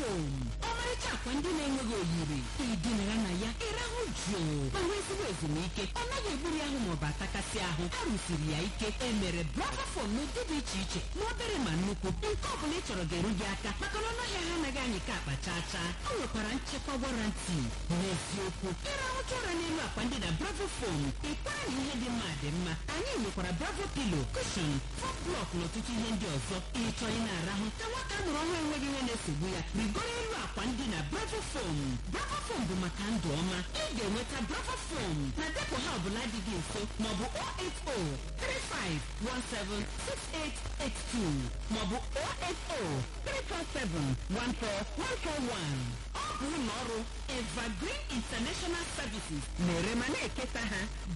fom ọmarịcha akwa ndị na-enweghị oyiri idinara na ya ịrahụ jụụ ma nwee ezigbo ezumike ọ naghị egburi ahụ maọbụ atakasị ahụ a rụsiri ya ike e mere bravo fom n'ụdị dị iche iche ma obere ma nnukwu nke ọ bụla ị chọrọ ga-eru gị aka maka na ọnụahịa ha anaghị anyị ka akpa chaa chaa ọ nwekwara nchekwa warranty n'eziokwu ịrahụcha ụra n'elu akwa ndị na bravo fom ịkwara na ihe dị mma dị mma anyị nwekwara bravo pilo kushon fọm blọk na ọtụtụ ihe ndị ọzọ ịchọ ị na-arahụ ka nwata a mụrụ ọhụrụ enweghị ihe na-esogbu ya rigoro elu akwa ndị na bravo fom bravo fom bụ maka ndụ ọma ị ga-enweta bravo fom na depụ ha ọbụla dị gị nso maọbụ 08035176882 maọbụ 08034714141 ọ bụ ụlọ ọrụ evergreen international services na-ere ma na-eketa ha